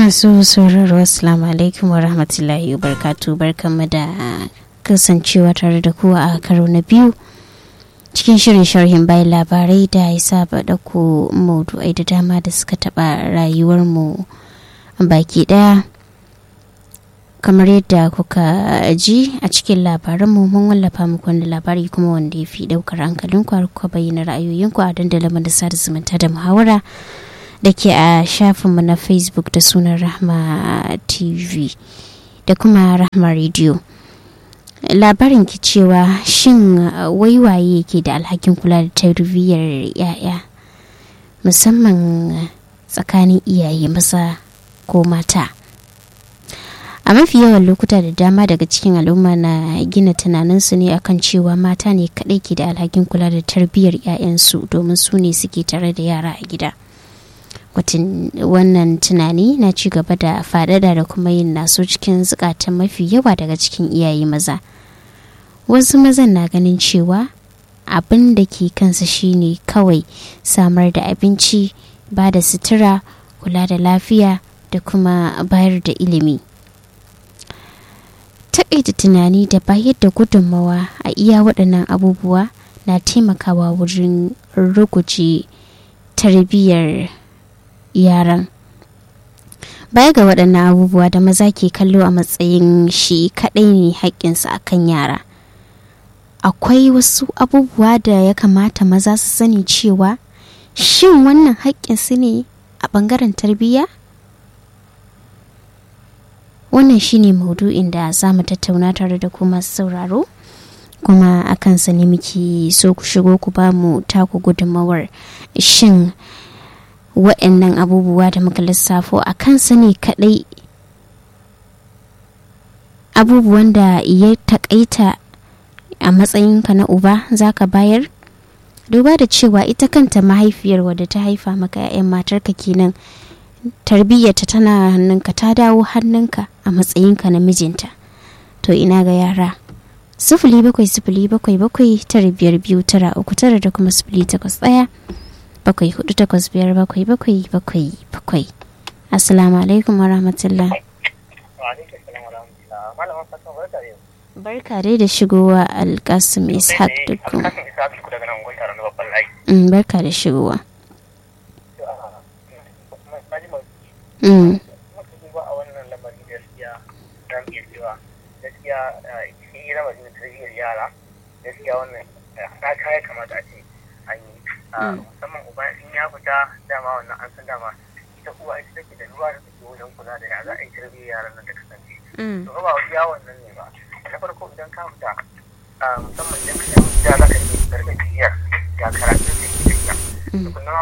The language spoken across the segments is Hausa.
masu sauraro assalamu alaikum wa rahmatullahi wa barkatu barkanmu da kasancewa tare da kuwa a karo na biyu cikin shirin sharhin bayan labarai da ya saba ɗauko maudu'ai da dama da suka taɓa rayuwarmu baki ɗaya kamar yadda kuka ji a cikin labaranmu mun wallafa muku wani labari kuma wanda ya fi ɗaukar hankalinku har kuka bayyana ra'ayoyinku a dandalin da sada zumunta da muhawara da ke a shafinmu na facebook da sunan rahma tv da kuma rahma radio labarin ki cewa shin waiwaye ke da alhakin kula da tarbiyyar yaya musamman tsakanin iyaye maza ko mata a mafi yawan lokuta da dama daga cikin al'umma na gina tunaninsu ne akan cewa mata ne kadai ke da alhakin kula da tarbiyyar 'ya'yansu domin su ne suke tare da yara a gida wannan tunani na ci gaba da faɗaɗa da kuma yin naso cikin zukatan mafi yawa daga cikin iyaye maza wasu mazan na ganin cewa abin da ke kansa shine kawai samar da abinci ba da sutura kula da lafiya da kuma bayar da ilimi taƙaita tunani da bayar da gudunmawa a iya waɗannan abubuwa na taimakawa wurin ruguje tarbiyyar yaran baya ga waɗannan abubuwa da maza ke kallo a matsayin shi kaɗai ne haƙƙinsa a kan yara akwai wasu abubuwa da ya kamata maza su sani cewa shin wannan haƙƙinsu ne a ɓangaren tarbiyya wannan shine maudu'in da za mu tattauna tare da kuma sauraro kuma a kansa ne muke so ku shigo ku ba mu taku gudunmawar shin waɗannan abubuwa da muka lissafo a kansa ne kaɗai abubuwan da ya taƙaita a matsayinka na uba za ka bayar duba da cewa ita kanta mahaifiyar wadda ta haifa maka 'ya'yan matarka kenan tarbiyyarta tana hannunka ta dawo hannunka a matsayinka na mijinta to ina ga yara sifili bakwai sifili bakwai bakwai tara biyar biyu tara uku tara da kuma sifili takwas ɗaya bakwai hudu takwas biyar bakwai bakwai bakwai bakwai assalamu alaikum wa rahmatullah barka dai da shigowa alkasim ishaq dukkan barka da shigowa gaskiya wannan haɗaka ya kamata a ce an yi musamman uba in ya fita dama wannan an san dama ita uwa ita take da ruwa da take wajen kula da ya za a yi tarbiyyar yaran nan da kasance to ba iya wannan ne ba na farko idan ka fita musamman idan ka san gida za ka yi gargajiyar ya karatu da ke tafiya to kuma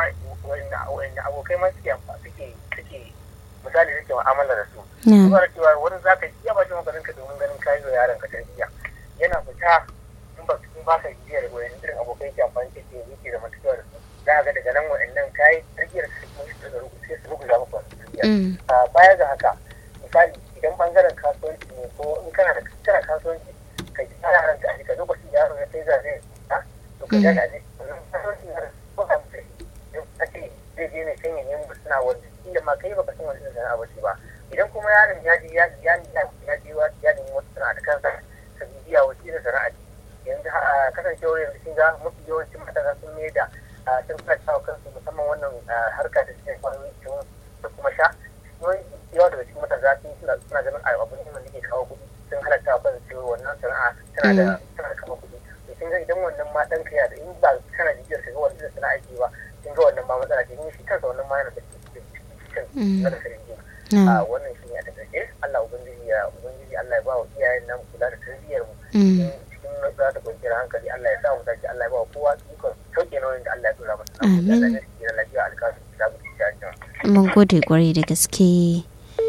wanda abokai ma suke suke suke misali suke mu'amala da su kuma da cewa wani za ka iya ba shi maganin ka domin ganin kayi wa yaron ka tarbiyya yana fita in ba in ba ka biyar wayan irin abokai ke amfani da ke yake da matuƙa da su za ga daga nan wa'annan kayi tarbiyyar su kuma su da sai su rubuta maka wasu tarbiyya baya ga haka misali idan bangaren kasuwanci ne ko in kana da kana kasuwanci ka ji ana ranka a jika lokacin yaro ya sai zaze ha to ka ga ne kasuwanci na ko ka mutu in ka ce zai je ne kan yin suna wanda inda ma kai baka san wani irin sana'a ba ce ba idan kuma yaron ya je ya ya ya je ya nemi wata sana'a da kansa ka bibiya wasu irin sana'a ce yanzu kasancewar yanzu kin ga mafi yawancin matasa sun mai da sun fara kansu musamman wannan harka da suke kwayoyi da kuma sha yawa daga cikin matasa sun suna suna ganin abin da ke kawo kuɗi sun halatta wa kansu cewa wannan sana'a tana da tana da kama kuɗi to kin ga idan wannan ma ɗan kaya da in ba kana jijiyar ka ga wannan sana'a ke ba kin ga wannan ma matsala ce in shi kansa wannan ma yana da cikin na da sanin a wannan shi ne a takaice Allah ubangiji ya ubangiji Allah ya ba wa iyayen nan kula da tarbiyyar mu cikin natsuwa da kwanciyar hankali Allah ya sa mu dace Allah ya ba wa kowa ikon sauke nauyin da Allah ya dora masa Allah ya da lafiya alkasu da mu mun gode kwarai da gaske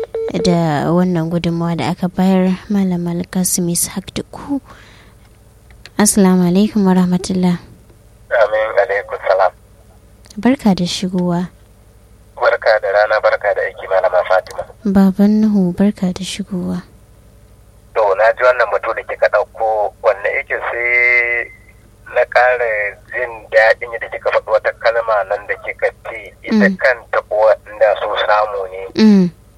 da wannan gudunmawa da aka bayar malam alkasim ishaq da ku assalamu alaikum wa rahmatullah amin alaikum salam barka da shigowa barka da rana barka da aiki malama fatima baban nuhu barka da shigowa to na ji wannan batu da kika ɗauko wanne yake sai na ƙara jin daɗin yadda kika faɗi wata kalma nan da kika ce ita kanta uwa inda so samu ne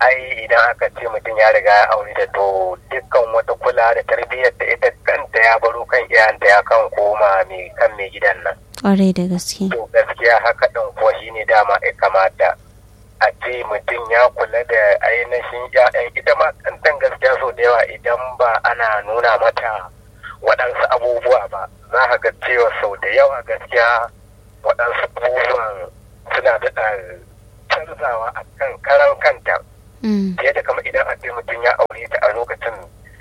ai idan aka ce mutum ya riga ya aure da to dukkan wata kula da tarbiyyar da ita kanta ya baro kan iyayenta ya kan koma mai kan mai gidan nan ƙwarai da gaske to gaskiya haka ɗin kuwa shine dama ya kamata a ce mutum ya kula da ainihin ya'yan ita ma kantan gaskiya so da yawa idan ba ana nuna mata waɗansu abubuwa ba za ka ga cewa sau da yawa gaskiya waɗansu abubuwan suna daɗa canzawa a kan karan kanta Mm, fiye da kama idan a ce mutum ya aure ta a lokacin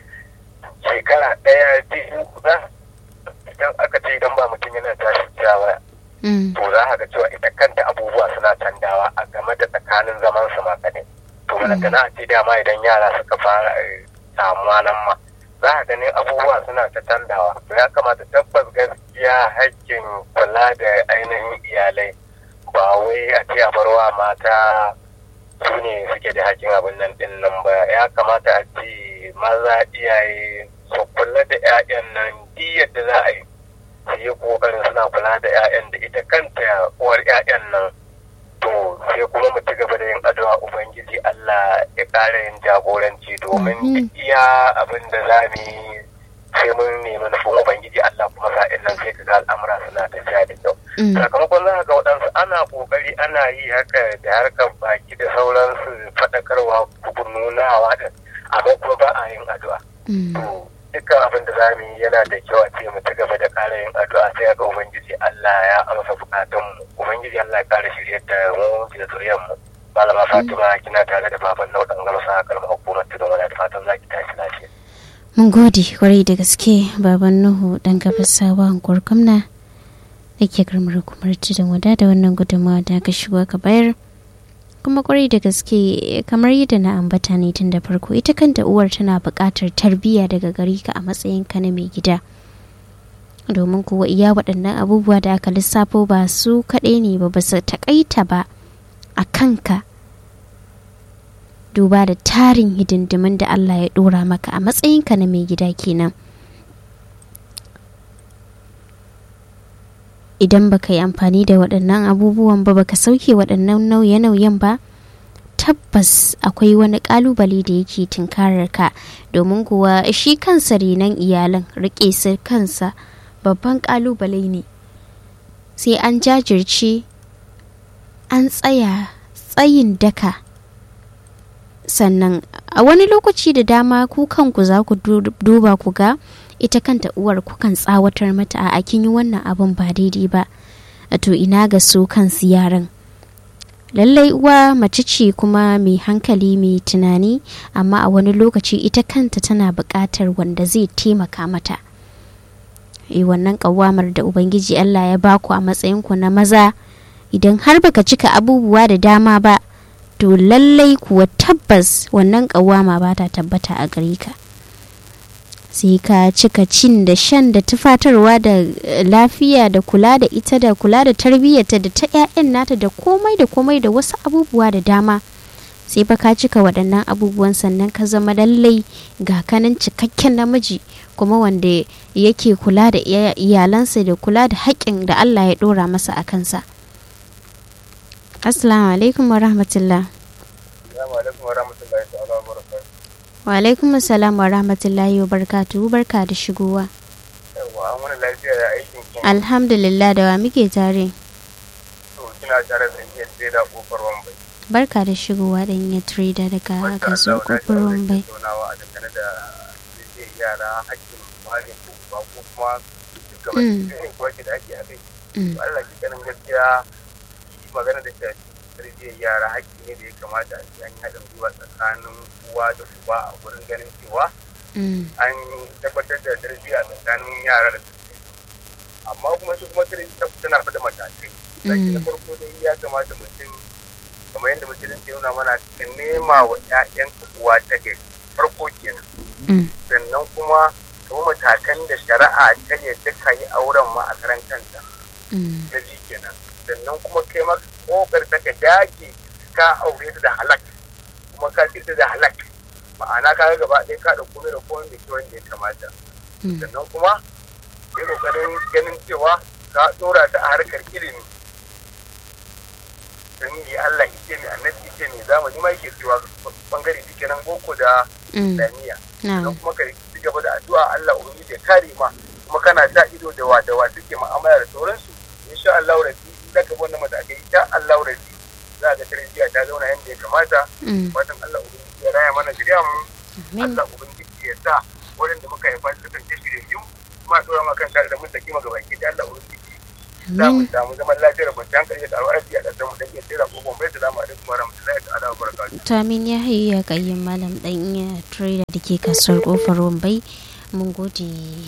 shekara ɗaya biyu za idan aka ce idan ba mutum yana tashi cewa mm, to za ka ga cewa ita kanta abubuwa suna canjawa a game da tsakanin zaman su ma kadai to balantana a ce dama idan yara suka fara eh, samuwa nan ma za ka ganin abubuwa suna ta canjawa to ya kamata tabbas gaskiya hakkin kula da ainihin iyalai ba wai a ce a barwa mata su ne suke da hakkin abin nan din nan ba ya kamata a ce maza iyaye su kula da 'ya'yan nan duk yadda za a yi su yi kokarin suna kula da 'ya'yan da ita kanta uwar 'ya'yan nan to sai kuma mu ci gaba da yin addu'a ubangiji Allah ya ƙara yin jagoranci domin Mhm. duk iya abin da za mu yi sai mun nemi nufin ubangiji Allah kuma sa'in nan sai ka ga al'amura suna tafiya da kyau mm, sakamakon za ga waɗansu ana ƙoƙari ana yi haka da harkar baki da sauransu faɗakarwa nunawa da amma kuma ba a yin addu'a mm. to dukkan abin da zamu yi yana da kyau a ce mu ci gaba da ƙara yin addu'a sai ga ubangiji Allah ya amsa bukatun mu ubangiji Allah ya ƙara shiryar da mu da zuriyar mu malama Fatima kina tare da baban Nau dan gamsa kalmar hukumar tudun wani da fatan zaki tashi lafiya mun gode kwarai da gaske baban nuhu dan gabasawa hankuwar gwamna da ke karmar hukumar tudun wada da wannan gudunmawa da aka shigo ka bayar kuma kwarai da gaske kamar yadda na ambata ne tun da farko ita kanta uwar tana buƙatar tarbiyya daga gari ka a matsayin ka na mai gida domin kuwa iya waɗannan abubuwa da aka lissafo ba su kaɗai ne ba ba su taƙaita ba a kanka duba da tarin hidindimin da Allah ya ɗora maka a matsayinka na mai gida kenan idan baka yi amfani da waɗannan abubuwan ba baka sauke waɗannan nauye-nauyen ba tabbas akwai wani ƙalubale da yake tunkarar ka domin kuwa shi kansa renon iyalan riƙe su kansa babban ƙalubale ne sai an jajirce an tsaya tsayin daka sannan a wani lokaci da dama ku kanku za ku duba ku ga ita kanta uwar kukan tsawatar mata a kin yi wannan abin ba daidai ba to ina ga su kansu yaran lallai uwa mace ce kuma mai hankali mai tunani amma a wani lokaci ita kanta tana buƙatar wanda zai taimaka mata e wannan ƙawamar da ubangiji allah ya baku a matsayinku na maza idan har baka cika abubuwa da dama ba to lallai kuwa tabbas wannan ƙawama ba ta tabbata a gare ka sai ka cika cin da shan da tufatarwa da lafiya da kula da ita da kula da tarbiyyarta da ta 'ya'yan nata da komai da komai da wasu abubuwa da dama sai fa ka cika waɗannan abubuwan sannan ka zama lallai ga kanan cikakken namiji kuma wanda yake kula da iyalansa da kula da haƙƙin da Allah ya ɗora masa a kansa. Assalamu alaikum wa rahmatullah. Wa alaikum assalam wa rahmatullahi wa barakatuhu barka da shigowa. Alhamdulillah da wa muke tare. Barka da shigowa da yin trader daga kaso kofar Wambai. Allah ki ganin gaskiya magana da shafi tarbiyyar yara haƙƙi ne da ya kamata a ce an yi haɗin gwiwa tsakanin uwa da uba a wurin ganin cewa an tabbatar da tarbiyya tsakanin yara da su amma kuma su kuma tana fada matakai zaki na farko dai ya kamata mutum kamar yadda mutum ke nuna mana ka nema wa ƴaƴanka uwa ta gari farko kenan sannan kuma kuma matakan da shari'a ta yadda ka yi auren ma a karan kanta na ji kenan sannan kuma kai ma kokar ta ka dage ka aure ta da halak kuma ka ci ta da halak ma'ana ka gaba ɗaya ka da komai da komai da ke wanda ya kamata sannan kuma sai kokarin ganin cewa ka ɗora ta a harkar ilimi musulmi ne Allah yake mai annabi yake mai zamani ma yake cewa bangare duke nan boko da islamiyya don kuma ka ci gaba da addu'a Allah ubangiji ya kare ma kuma kana sa ido da wa da wa suke mu'amala da sauransu insha Allah rabbi da ka wannan matakai insha Allah rabbi za ga tarbiyya ta zauna yadda ya kamata fatan Allah ubangiji ya raya mana shirya mu Allah ubangiji ya sa waɗanda muka haifa su kasance shiryayyu kuma dora ma kan da mun saki maka baki da Allah ubangiji za mu samu zaman lafiyar kwanciyar hankali da ƙaruwar arziki a ƙasar mu dan iya tsira ko gobe salamu alaikum wa rahmatullahi ta'ala wa barakatuh to amin ya hayu ya kayyin malam dan iya trader da ke kasuwar kofar Wambai mun gode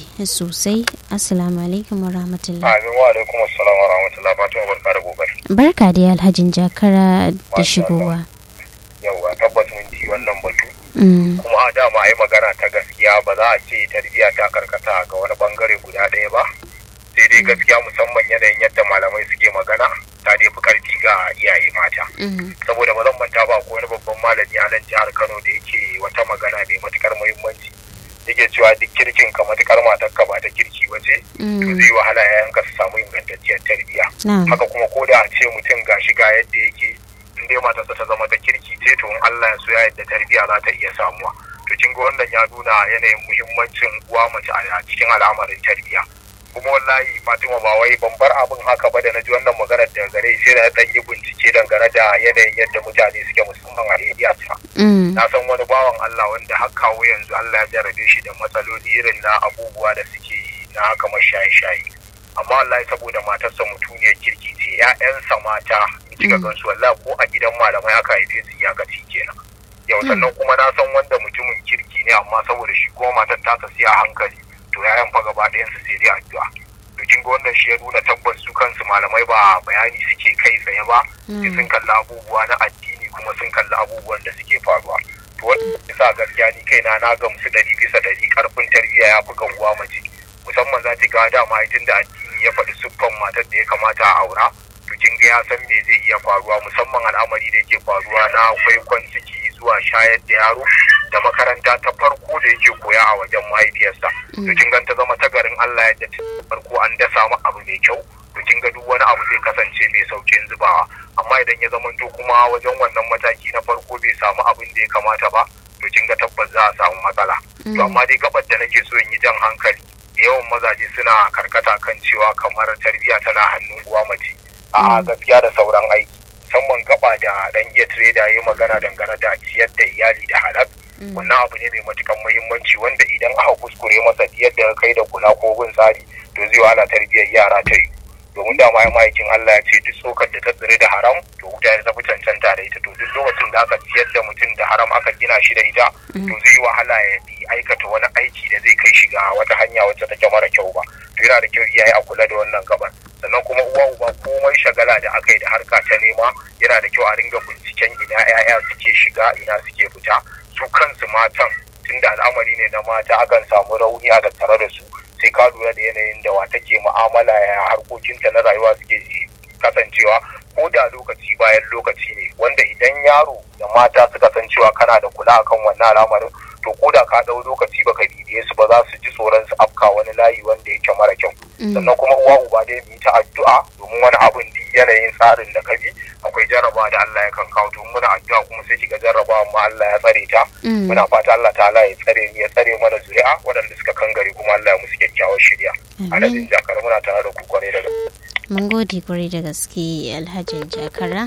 sosai assalamu alaikum wa rahmatullahi amin wa alaikum assalam wa rahmatullahi fatima barka da gobe barka da alhajin jakara da shigowa yauwa tabbas mun ci wannan batu kuma a dama a yi magana ta gaskiya ba za a ce tarbiyya ta karkata ga wani bangare guda ɗaya ba sai dai gaskiya musamman yanayin yadda malamai suke magana ta dai fi karfi ga iyaye mata saboda ba zan manta ba ko wani babban malami a nan jihar kano da yake wata magana mai matukar muhimmanci yake cewa duk kirkin ka matukar matar ka ba ta kirki ba ce to zai wahala yayan ka su samu ingantacciyar tarbiyya haka kuma ko da a ce mutum gashi ga yadda yake in dai matarsa ta zama ta kirki ce to in Allah ya so ya yadda tarbiyya za ta iya samuwa to kin ga wannan ya nuna yanayin muhimmancin uwa mace a cikin al'amarin tarbiyya kuma wallahi Fatima ba wai ban bar abin haka ba da na ji wannan maganar da gare sai na dan yi bincike dangane da yanayin yadda mutane suke musamman a area ta na san wani bawan Allah wanda har kawo yanzu Allah ya jarabe shi da matsaloli irin na abubuwa da suke na kamar shaye-shaye amma wallahi saboda matarsa mutuniyar kirki ce ƴaƴansa mata in kika gansu wallahi ko a gidan malamai aka haife su ya gaci kenan yau sannan kuma na san wanda mutumin kirki ne amma saboda shi kuma matar ta siya a hankali to yayan fa gaba ɗayan su sai dai addu'a to kin ga wannan shi ya nuna tabbas su kansu malamai ba bayani suke kai tsaye ba sai sun kalli abubuwa na addini kuma sun kalli abubuwan da suke faruwa to wannan yasa gaskiya ni kaina na gamsu ɗari bisa ɗari karfin tarbiyya ya fi ganguwa mace musamman za ta ga dama tun da addini ya faɗi siffan matar da ya kamata a aura to kin ga ya san me zai iya faruwa musamman al'amari da yake faruwa na kwaikwan ciki zuwa shayar da yaro da makaranta ta farko da yake koya a wajen mahaifiyarsa to kin ga ta zama ta garin Allah yadda ta farko an dasa mu abu mai kyau to kin ga duk wani abu zai kasance mai saukin zubawa amma idan ya zamanto kuma wajen wannan mataki na farko bai samu abin da ya kamata ba to kin ga tabbas za a samu matsala to amma dai gabar da nake so in yi jan hankali yawan mazaje suna karkata kan cewa kamar tarbiyya tana hannun uwa mace a gaskiya da sauran aiki musamman gaba da dan iya trader ya magana dangane da ciyar da iyali da halal wannan abu ne mai matukan muhimmanci wanda idan aka kuskure masa yadda kai da kula ko bin tsari to zai wahala tarbiyyar yara ta yi domin da mai ma'aikin Allah ya ce duk tsokar da ta tsire da haram to wuta ya tafi cancanta da ita to duk lokacin da aka ciyar da mutum da haram aka gina shi da ita to zai wahala ya aikata wani aiki da zai kai shi ga wata hanya wacce take mara kyau ba to yana da kyau iyaye a kula da wannan gabar sannan kuma uwa uba komai shagala da aka yi da harka ta nema yana da kyau a ringa binciken ina 'ya'ya suke shiga ina suke fita su kansu matan tunda al'amari ne na mata akan samu rauni a tattare da su sai ka lura da yanayin da wa take mu'amala ya harkokinta na rayuwa suke kasancewa ko da lokaci bayan lokaci ne wanda idan yaro da mata suka san cewa kana da kula akan wannan al'amarin to ko da ka ɗau lokaci baka bibiye su ba za su ji tsoron su afka wani layi wanda yake mara kyau sannan kuma uwa uba dai mu yi ta addu'a domin wani abin da yanayin tsarin da ka bi akwai jarraba da Allah ya kan kawo to muna addu'a kuma sai kiga jarraba amma Allah ya tsare ta muna fata Allah ta'ala ya tsare mu ya tsare mana zuri'a waɗanda suka kangare kuma Allah ya musu kyakkyawar shirya adadin jakar muna tare da ku kwarai da gaske mun gode kwarai da gaske alhajin jakara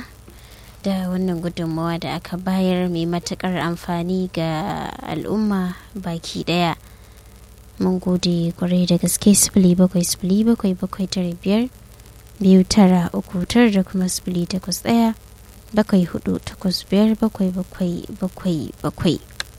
da wannan gudunmawa da aka bayar mai matukar amfani ga al'umma baki daya mun gode kwarai da gaske sifili bakwai sifili bakwai bakwai tara biyar biyu tara uku tara da kuma sifili takwas daya bakwai hudu takwas biyar bakwai bakwai bakwai bakwai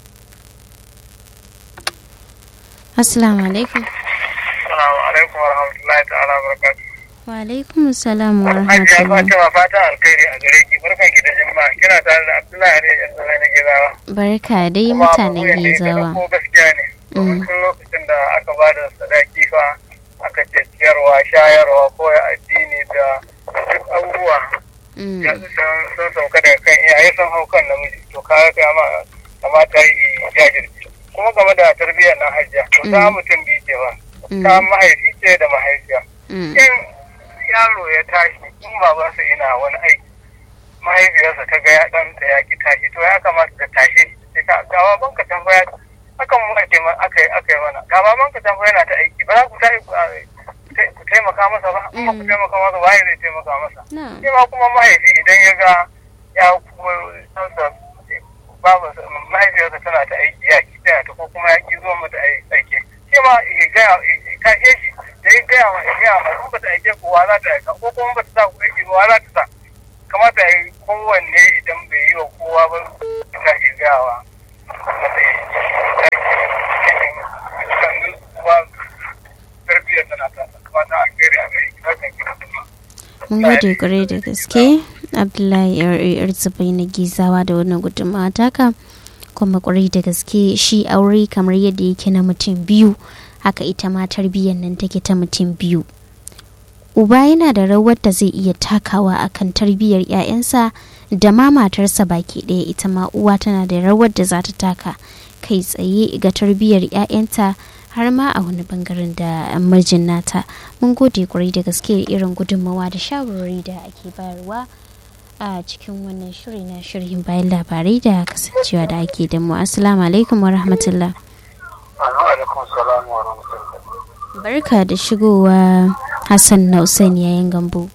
assalamu alaikum assalamu alaikum wa rahmatullahi ta'ala wa barakatuh wa alaikum salam wa Hajiya rahmatullahi Fatima fata alkhairi a gare ki barkan ki da jimma kina tare da Abdullahi ne yan zama na gizawa. barka dai Kuma mutanen abubuwan da ya gezawa ko gaskiya ne. Domin tun lokacin da aka ba da sadaki fa aka ce ciyarwa shayarwa ko ya addini da duk abubuwa Mm, ya sun sun sauka daga kan iyaye sun hau kan namiji to kaga kama kamata yi jajirce. Kuma game da tarbiyyar na hajiya to ta Mm. mutum biyu ce ba. mm, Ta mahaifi ce da mahaifiya. mm, in yaro ya tashi in babansa yana wani aiki mahaifiyarsa ta ga ya ɗanta ya ki tashi to ya kamata ta tashi sai ka ga baban ka tambaya akan mu ake aka yi aka yi mana ga baban ka tambaya yana ta aiki ba za ku tashi ku taimaka masa ba in ba ku taimaka masa waye zai taimaka masa shi ma kuma mahaifi idan ya ga ya kuma sansa babu mahaifiyarsa tana ta aiki ya ki taya ta ko kuma ya ki zuwa mata aiki shi ma ya gaya tashe shi da ya gaya ma ya gaya ma in ba ta aike kowa za ta aika ko kuma ba ta sa ku aiki kowa za ta sa kamata ya yi kowanne idan bai yi wa kowa ba ta ke gawa masa ya yi tarbiyyar tana ta kamata a kere a gari hakan gina mun gode kwarai da gaske abdullahi yar zubai na gizawa da wannan gudunmawa taka kuma kwarai da gaske shi aure kamar yadda yake na mutum biyu haka ita ma tarbiyyar nan take ta mutum biyu uba yana da rawar da zai iya takawa akan tarbiyyar 'ya'yansa da ma matarsa baki ɗaya ita ma uwa tana da rawar da za ta taka kai tsaye ga tarbiyyar 'ya'yanta har ma a wani bangaren da mijin nata mun gode kwarai da gaske irin gudunmawa da shawarwari da ake bayarwa a cikin wannan shiri na shirin bayan labarai da kasancewa da ake da mu assalamu alaikum wa rahmatullah barka da shigowa hassan na usain yayin gambo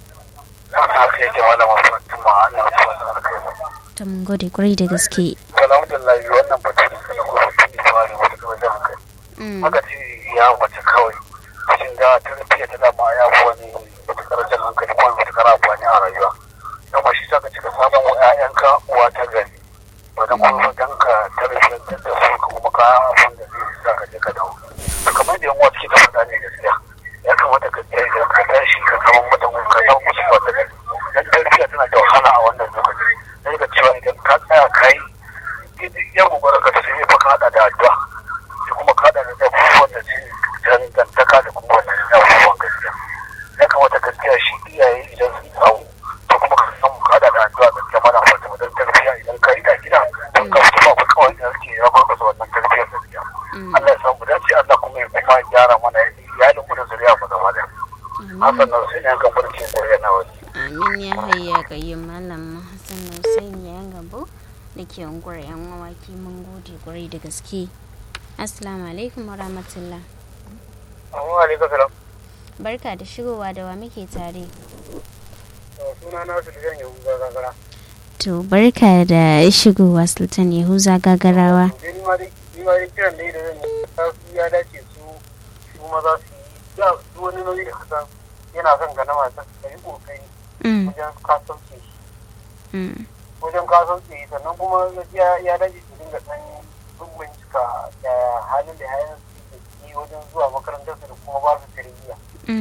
ta mun gode kwarai da gaske alhamdulillah wannan batu da suka kuma tuni fara wata wajen hankali haka ce ya wace kawai cikin da tarbiyya ta dama ya fi wani matukar jan hankali kuma matukar amfani a rayuwa don ba shi sa ka cika samun wa 'ya'yanka uwa ta gari wani kuma don ka tarbiyyantar da su ka kuma ka abin da zai sa ka je ka dawo to kamar da yan uwa suke ta faɗa ne gaskiya ya kamata ka tsaye da ka tashi ka zama mata ka zama musu wata gari dan tarbiyya tana da wahala a wannan lokaci sai ka cewa idan ka tsaya ka yi yan gobara ka sai fa ka haɗa da addu'a sai kuma ka haɗa da abubuwan da su dangantaka da kuma wannan abubuwan gaskiya ya kamata gaskiya shi iyaye idan sun samu to kuma ka samu ka haɗa da addu'a gaskiya mana fata mu dan tarbiyya idan ka yi ta gida don ka fito ba kawai da suke ya bar su wannan tarbiyyar gaskiya Allah ya samu dace Allah kuma ya kuma gyara mana iyalin mu da zuriya mu gaba da Hassan nan sai ne kan barci zuriya na wani amin ya hayya kayyum malam Hassan Hussein ya gabo da ke unguwar yan mawaki mun gode kwarai da gaske assalamu alaikum wa rahmatullah Assalamu alaikum salam barka da shigowa da wa muke tare suna na su da yahuza gagara to barka da shigowa sultan yahuza gagarawa ni ma dai ni ma dai kiran da zan yi su ya dace su su maza su yi da su wani nauyi da kasan yana son ga na mata ka yi kokari wajen kasance shi wajen kasance shi sannan kuma ya dace su dinga ɗan bincika da halin da yayan su ke wajen zuwa makarantar su da kuma ba su tarbiyya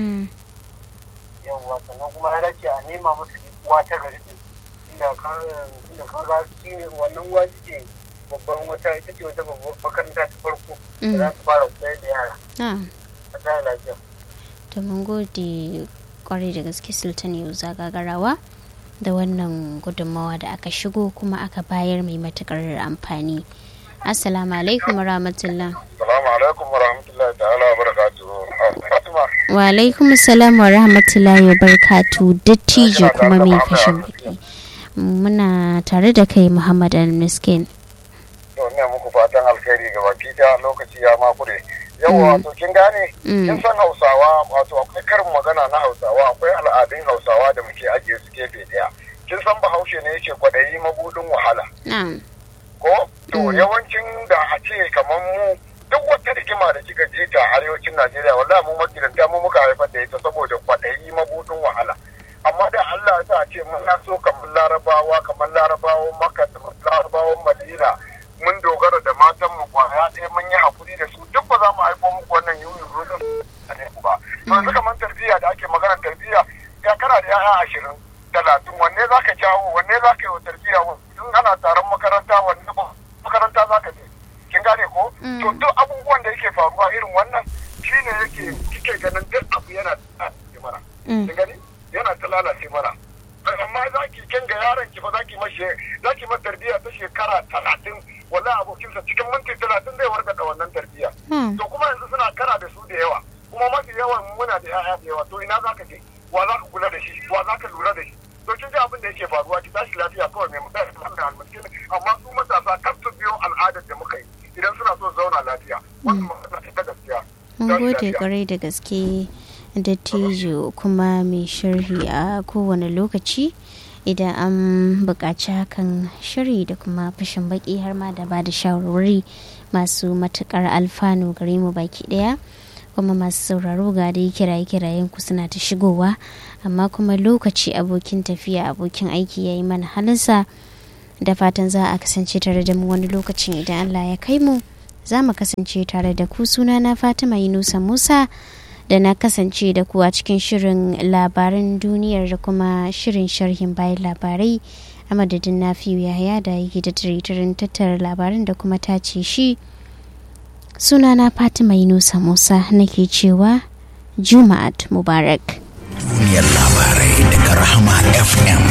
yawwa sannan kuma ya dace a nema musu uwa ta gari din inda ka ga shi ne wannan uwa ce babban wata ita ce wata babban makaranta ta farko da za su fara koyar da yara a tsaye lafiya to mun gode kwarai da gaske sultan yau zagagarawa da wannan gudunmawa da aka shigo kuma aka bayar mai matukar amfani assalamu alaikum wa rahmatullah salamu alaikum wa rahmatullahi ta'ala wa barakatuhu fatima wa alaikum salam wa rahmatullahi wa barakatuhu dattijo kuma mai fashin baki muna tare da kai muhammad al-miskin to ne muku fatan alkhairi ga baki ta lokaci ya makure yawa wato kin gane kin san hausawa wato akwai karin magana na hausawa akwai al'adun hausawa da muke ajiye su gefe daya kin san bahaushe ne yake kwadayi mabudin wahala ko to yawancin da a ce kamar mu duk wata rigima da kika je ta arewacin Najeriya wallahi mu magidanta mu muka haifar da ita saboda kwadayi mabudin wahala amma da Allah ya sa a ce mun so kamar larabawa kamar larabawan makka kamar larabawan madina mun dogara da matan mu kwaya ɗaya mun yi hakuri da su duk ba za mu haifo muku wannan yuyin rudin a ne ba to yanzu kamar tarbiyya da ake magana tarbiyya ya kana da yaya ashirin talatin wanne za ka jawo wanne za ka yi wa tarbiyya in ana taron makaranta wanne makaranta za ka je kin gane ko to duk abubuwan da yake faruwa irin wannan shine yake kike ganin duk abu yana da mana kin gani yana ta lalace mana amma za ki kin ga yaron ki fa za ki mashi za ki masa tarbiyya ta shekara talatin wallahi abokinsa cikin minti talatin zai warga da wannan tarbiyya to kuma yanzu suna kara da su da yawa kuma mafi yawan muna da yaya da yawa to ina za ka je wa za ka kula da shi wa za ka lura da shi to kin ji abin da yake faruwa ki tashi lafiya zauna lafiya wannan magana ce ta gaskiya mun gode kwarai da gaske dattijo kuma mai sharhi a kowane lokaci idan an buƙaci hakan shiri da kuma fashin baki har ma da ba da shawarwari masu matuƙar alfanu gare mu baki ɗaya kuma masu sauraro ga dai kiraye kirayen ku suna ta shigowa amma kuma lokaci abokin tafiya abokin aiki ya yi mana halinsa da fatan za a kasance tare da mu wani lokacin idan allah ya kai mu za mu kasance tare da ku suna na fatima yunusa musa da na kasance da ku a cikin shirin labaran duniyar da kuma shirin sharhin bayan labarai a madadin na fiye yaya da yake da tiritirin tattara labaran da kuma tace shi sunana fatima yunusa musa nake cewa juma'at mubarak duniyar labarai daga rahama fm